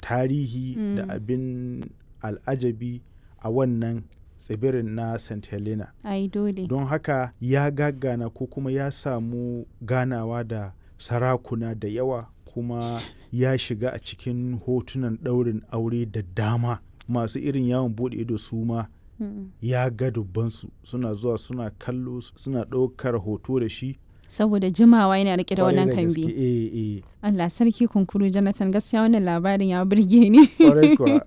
tarihi da Mm. abin al'ajabi a wannan tsibirin na st helena ai dole don haka ya gagana ko kuma ya samu ganawa da sarakuna da yawa kuma ya shiga a cikin hotunan ɗaurin aure da dama masu irin yawon buɗe ido su ma Mm. ya ga dubbansu suna zuwa suna kallo suna ɗaukar hoto da shi saboda jimawa yana rike da Kwarai wannan gaske, kambi eh, eh, Allah sarki kunkuru Jonathan gaskiya wannan labarin ya burge ni kwarai kuwa.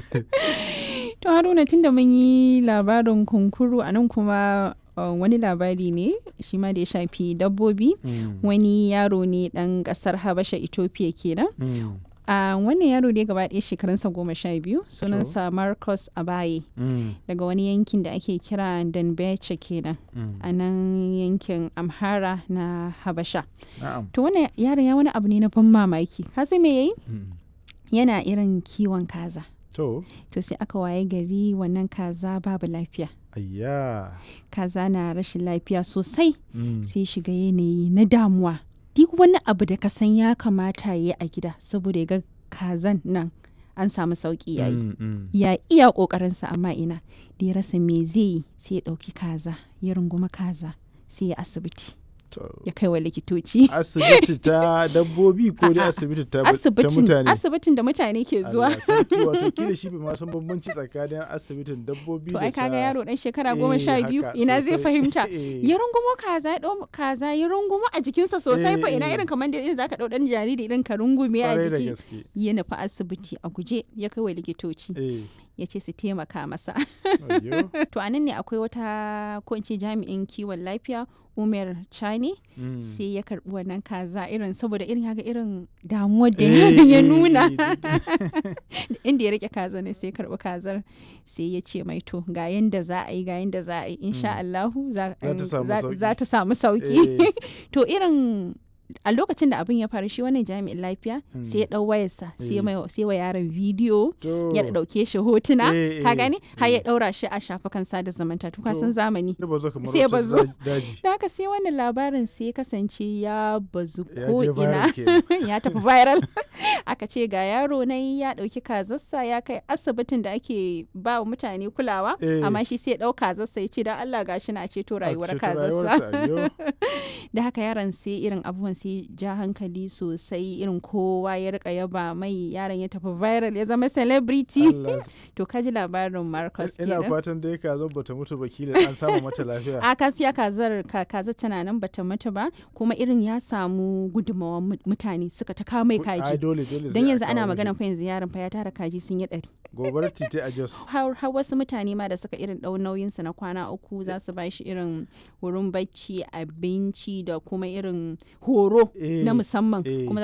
to Haruna tunda mun yi labarin kunkuru a nan kuma uh, wani labari ne shi ma da ya shafi dabbobi Mm, wani yaro ne dan kasar Habasha Ethiopia kenan mm, a wannan yaro ne gaba ɗaya shekarunsa goma sha biyu sunansa Marcus Abaye mm, daga wani yankin da ake kira Danbeche kenan mm. a nan yankin Amhara na Habasha Na'am. to wannan yaron ya wani abu ne na ban mamaki ka san me yayi Mm. yana irin kiwon kaza To, to sai aka waye gari wannan kaza babu lafiya ayya. kaza na rashin lafiya sosai Mm, sai shiga yanayi na damuwa duk wani abu da ka san ya kamata ya yi a gida saboda ya ga kazan nan an samu sauki yayi mm, mm. ya iya kokarinsa amma ina da ya rasa me zai yi sai ya ɗauki kaza ya runguma kaza sai ya asibiti To, ya kai wa likitoci asibiti ta dabbobi ko dai A'a, asibiti ta, ta asibitin mutane? asibitin da mutane ke zuwa Allah sarki, wato kila shi bai ma san bambanci tsakanin asibitin dabbobi to da ai kaga ta- yaro dan shekara Eh, goma sha biyu haka, ina zai sosai. fahimta Eh. ya rungumo kaza ya ɗau kaza ya rungumo a jikinsa sosai fa ina Eh, eh. irin kamar da irin zaka ɗau ɗan jariri irin ka rungume a Kwarai da jiki gaske. ya nufi asibiti a guje ya kai wa likitoci Eh, ya ce su taimaka masa ayyo. to anan ne akwai wata ko in ce jami'in kiwon lafiya umar chani Mm. sai ya karbi wannan kaza irin saboda irin ya ga irin damuwar da Eh, yaron ya eh, nuna eh, inda ya rike kaza ne sai ya karbi kazar sai ya ce mai to ga yanda za a yi ga yanda za a yi insha Allahu za Za ta samu za- sauki. za ta samu sauki Eh, to irin a lokacin da abin ya faru shi wannan jami'in lafiya Mm. sai ya dau wayarsa sai ya Eh. mai- sai wa yaron bidiyo to, ya dauke shi hotuna Eh, ka eh, gani har ya eh. daura shi a shafukan sada zumunta to ka To. san zamani da bazo kamar sai ya wata bazo. za- daji. da haka sai wannan labarin sai ya kasance ya bazu Ya ko je ina viral kenan. ya tafi viral aka ce ga yaro na ya dauki kazarsa ya kai asibitin da ake ba wa mutane kulawa Eh. amma shi sai ya dau kazarsa ya ce dan Allah gashi na ceto rayuwar ceto kazarsa rayuwarta, ayyo. da haka yaron sai irin abubuwan sai ja hankali sosai irin kowa ya rika yaba mai yaron ya tafi viral ya zama celebrity Allah to kaji labarin Marcus ina kenan fatan dai ka zo bata mutu ba kila an samu mata lafiya a kasiya kazar ka kaza tana nan bata mutu ba kuma irin ya samu gudunmawar mu- mutane suka ta kawo mai ai kaji dole dole don sai a yanzu ana kawo magana mashi. fa yanzu yaron fa ya tara kaji sun yi ɗari gobarar titi a jos har har wasu mutane ma da suka irin ɗau nauyinsa na kwana uku za su ba shi irin wurin bacci abinci da kuma irin horo Eh, na musamman eh. kuma